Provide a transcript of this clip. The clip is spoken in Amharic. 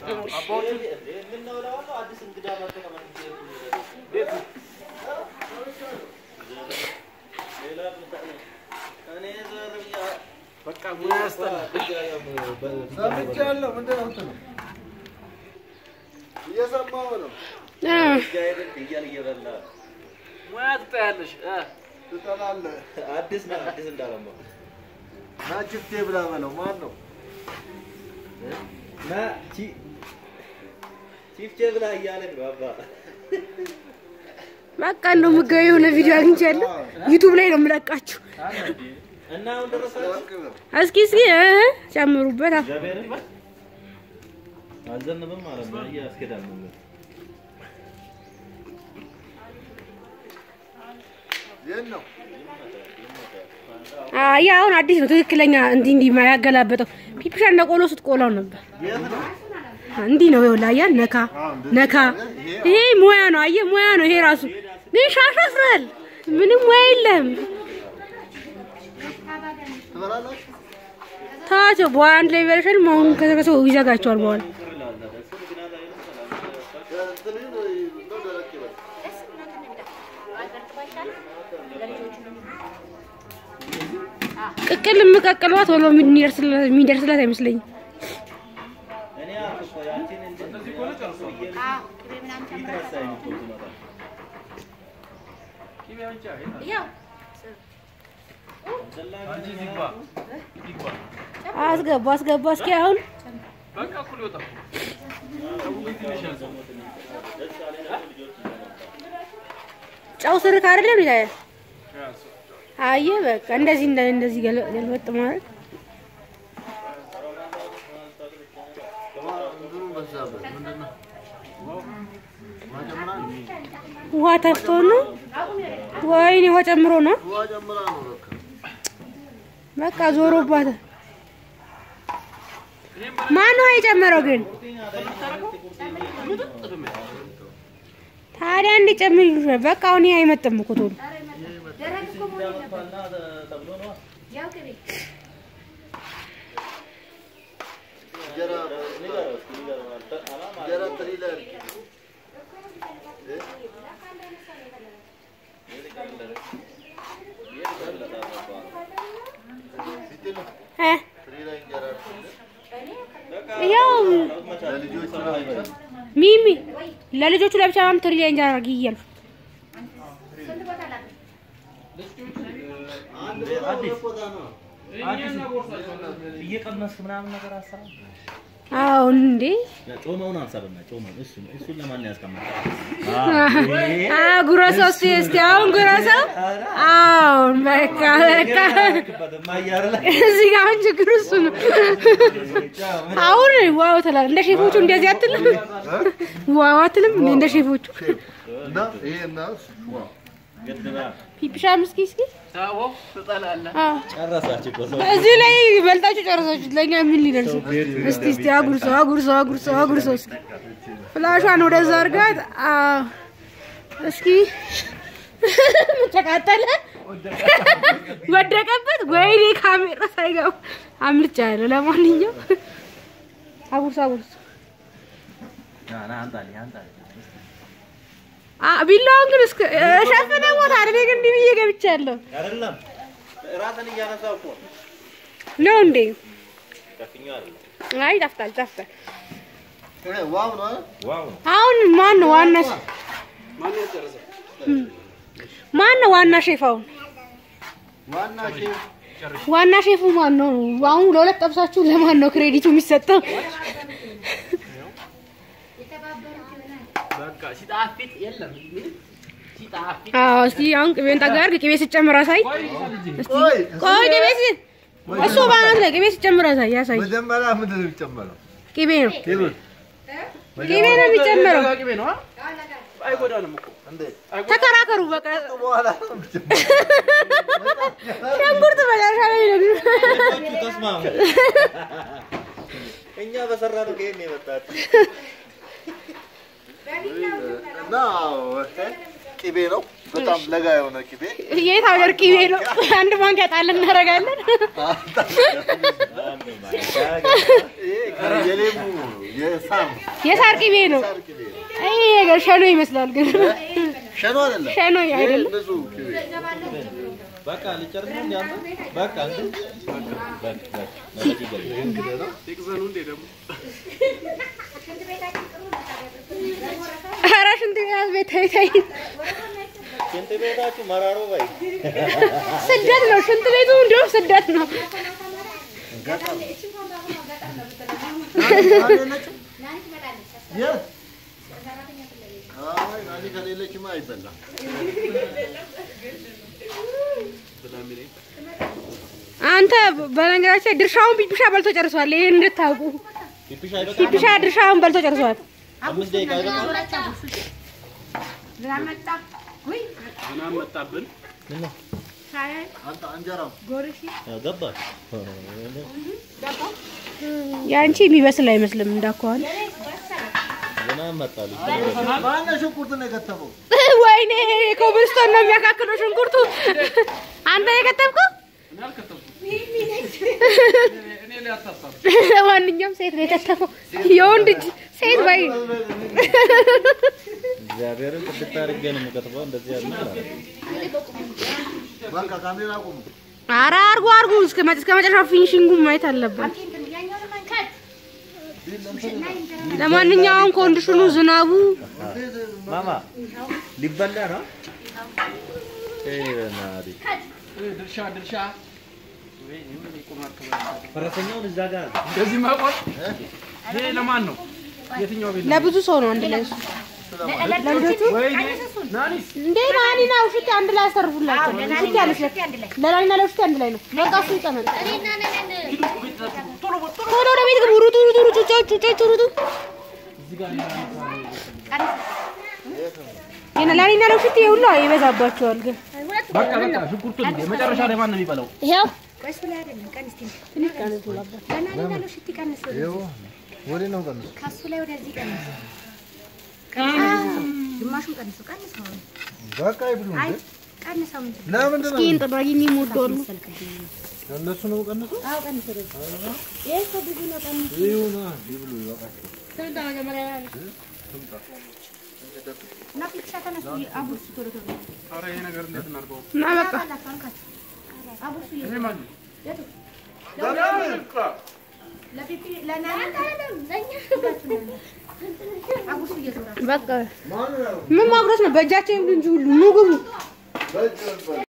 በቃ ሙያ ያስጠላል። ሰምቻለሁ። ምንድን ነው እንትኑ? እየሰማሁ ነው። ሙያ ትጠያለሽ። እ ትጠላለህ። አዲስ ነው አዲስ እንዳለማ ና ችፍቴ ብላ በለው። ማን ነው? ና ቺ ቺፍቼ ብላ እያለን ነው አባ በቃ እንደው ምጋቢ የሆነ ቪዲዮ አግኝቻለሁ። ዩቱብ ላይ ነው የምለቃችሁ። እና አሁን ደረሳችሁ እስኪ እስኪ እ ጨምሩበት። አዎ። እግዚአብሔርን አልዘንብም ማለት ነው እያስኬዳል ነው የት ነው? አይ አሁን አዲስ ነው ትክክለኛ እንዲህ እንዲህ ያገላበጠው ፒፒሻ እንደ ቆሎ ስትቆላው ነበር። እንዲህ ነው ይኸውልህ፣ አየህ ነካ ነካ። ይሄ ሙያ ነው፣ አየህ ሙያ ነው ይሄ ራሱ። ግን ሻሽ አስረሃል፣ ምንም ሙያ የለህም። ትበላላችሁ? ተዋቸው፣ በኋላ አንድ ላይ ይበላሻል። አሁን ከሰው ይዘጋቸዋል በኋላ እንትን እንደው ደረቅ ይበል። ቅቅል የምቀቅለዋ ቶሎ የሚደርስላት የሚደርስላት አይመስለኝም። እኔ አልኩ እኮ ያንቺን እንደዚህ ከሆነ ጨርሶ ይትረሳኝ እኮ ትመጣ አንቺ ይግባ ይግባ። አስገባ አስገባ። እስኪ አሁን በቃ እኩል ይወጣል። ጨው ትንሽ ያዘው። ጨው ስርክ አይደለም ይላል። ያዘው። አየህ በቃ እንደዚህ እንደ እንደዚህ ገለ- ገልበጥ ማለት እንትኑ በዛበት። ምንድን ነው? ውሃ ጨምራ ነው? ውሃ ተፍቶ ነው። ወይኔ ውሃ ጨምሮ ነው። ውሃ ጨምራ ነው በቃ። በቃ ዞሮባታል። ማን ውሃ የጨመረው ግን? ታዲያ እንዲጨምር ይሉሻል። በቃ አሁን ይሄ አይመጥም እኮ ቶሎ እንጀራ እንጀራ ትሪ ላይ አድርጊ። ፊት ነው። እ ትሪ ላይ እንጀራ አድርጊ። ያው ለልጆቹ ነው አይባልም። ሚሚ ለልጆቹ ለብቻ ማም ትሪ ላይ እንጀራ አድርጊ እያልኩ አዲስ አዲስ እየቀመስክ ምናምን ነገር አሰራ አዎ እንዴ ጮመውን አንሳብና ጮመውን እሱ እሱን ለማን ያስቀምጣል? አ ጉረሰው እስቲ እስቲ አሁን ጉረሰው አሁን በቃ በቃ እዚህ ጋር አሁን ችግሩ እሱ ነው። አሁን ዋው ትላለህ። እንደ ሼፎቹ እንደዚህ አትልም? ዋው አትልም እንዴ እንደ ሼፎቹ? እና ይሄ እና እሱ ዋው። ፒፒሻም እስኪ እስኪ ታወው ትጠላለህ። አዎ ጨረሳችሁ እኮ ሰው እዚህ ላይ በልጣችሁ ጨረሳችሁት። ለእኛ ምን ሊደርስ? እስቲ እስቲ አጉርሰው አጉርሰው አጉርሰው አጉርሰው እስኪ ፍላሿን ወደዛ አድርጋት። አዎ እስኪ ተቃጠለ፣ ወደቀበት። ወይኔ ካሜራ ሳይገባ አምልጫ ያለ። ለማንኛውም አጉርሰው አጉርሰው። ና ና አንጣልኝ አንጣልኝ አ ቢላውን ግን እስከ ሸፈነ ቦታ አይደል? ግን እንዲህ ብዬ ገብቻለሁ አይደለም ራስን እያነሳው እኮ ነው። ነው እንዴ? ጨፍኛው አይደለም አይ ይጣፍጣል፣ ይጣፍጣል። ይሄ ዋው ነው አይደል? ዋው ነው አሁን ማን ነው ዋና ማን ያጨረሰው? ማን ነው ዋና ሼፍ? አሁን ዋና ሼፍ ዋና ሼፉ ማን ነው? አሁን ለሁለት ጠብሳችሁ ለማን ነው ክሬዲቱ የሚሰጠው? በቃ ሲጣፍጥ የለም ምንም ሲጣፍጥ አዎ እስቲ አሁን ቅቤን ጠጋ አድርግ። ቅቤ ስጨምር አሳይ። ቆይ ልጅ እስቲ ቆይ ቆይ ቅቤ ስ እሱ ባናት ላይ ቅቤ ስጨምር አሳይ። ያሳይ መጀመሪያ ምንድን ነው የሚጨመረው? ቅቤ ነው ቴብል ቅቤ ነው የሚጨምረው። ቅቤ ነው አ? አይጎዳንም እኮ እንዴት ተከራከሩ በቃ። በኋላ ነው የሚጨምረው? ሽንኩርት መጨረሻ ላይ ነው። ልጆቹ ተስማሙ። እኛ በሰራነው ከየት ነው የመጣችው? እና ቅቤ ነው በጣም ለጋ የሆነ ቅቤ የት ሀገር ቅቤ ነው? አንድ ማንኪያ ጣል እናደርጋለን። ይሄ የሌሙ የሳር የሳር ቅቤ ነው። ሳር ቅቤ ነው። ይሄ ነገር ሸኖ ይመስላል ግን ሸኖ አይደለም። ሸኖ ይሄ አይደለም። ንጹህ ቅቤ በቃ ልጨርስ ነው እንዴ አንተ? በቃ እንግዲህ በቃ በቃ በቃ ይቅዘኑ እንዴ ደግሞ ኧረ ሽንት ቤት ቤት ተይ ተይ። ሽንት ቤታችሁ መራሮ ባይ ስደት ነው ሽንት ቤቱ እንዲሁም ስደት ነው። የት? አይ ናኒ ከሌለችማ አይበላም። አንተ በነገራችን ላይ ድርሻውን ፒፒሻ በልቶ ጨርሷል። ይሄን እንድታውቁ ፒፒሻ አይበቃም? ፒፒሻ ድርሻውን በልቶ ጨርሷል። አምስት ደቂቃ አይበቃም? ዝናብ መጣብን። ምን ነው? አንተ እንጀራው ያው ገባ ያንቺ የሚበስል አይመስልም እንዳኳኋን። ዝናብ መጣልኝ። ማነው ሽንኩርቱን የከተፈው? ወይኔ ኮብልስቶን ነው የሚያካክለው ሽንኩርቱ። አንተ የከተብከው? እኔ አልከተብኩም። እኔ ላይ አታሳብ። ለማንኛውም ሴት ነው የከተፈው። የወንድ እጅ ሴት ባይ እግዚአብሔርን ጥብቅ አድርጌ ነው የምከትፈው። እንደዚህ ያለ ነገር አለ። በቃ ካሜራ አቁሙ። ኧረ አርጉ አርጉ እስከ መ- እስከ መጨረሻው ፊኒሽንጉን ማየት አለብን። ለማንኛውም ኮንዲሽኑ ዝናቡ ማማ ሊበላ ነው። እይ በእናትህ ድርሻ ድርሻ ወይ ምን ይቆማል ፈረሰኛውን እዛ ጋር አለ። እንደዚህ መቆም ይሄ ለማን ነው? የትኛው ቤት ነው? ለብዙ ሰው ነው አንድ ላይ እሱ። ለልጆቹ ወይኔ ናኒስ እንዴ ናኒና ውሽቴ አንድ ላይ አሰርፉላቸው። ውሽቴ አለች ለናኒና ለውሽቴ አንድ ላይ ነው። በቃ እሱ ይቀመጥ። ቶሎ ወደ ቤት ግቡ። ሩጡ ሩጡ ሩጡ ጩጮች ጩጮች ሩጡ። የነ ናኒና ለውሽቴ ሁሉ ይበዛባቸዋል ግን በቃ በቃ ሽንኩርቱን እንደ መጨረሻ ላይ ማን ነው የሚበላው? ይኸው ወደ ነው ቀንሱ። በቃ ይብሉ እንዴ። ለምንድን ነው ይህን ጥራጊ የሚሞደሉ እነሱ ነው ቀንሱ? ይሁና ይብሉ ይበቃል። ኧረ ይሄ ነገር እንዴት እናድርገው? እና በቃ ይሄ ማን ነው? በቃ ምን ማጉረስ ነው? በእጃቸው ይብሉ እንጂ ሁሉ ኑ ግቡ። በእጅ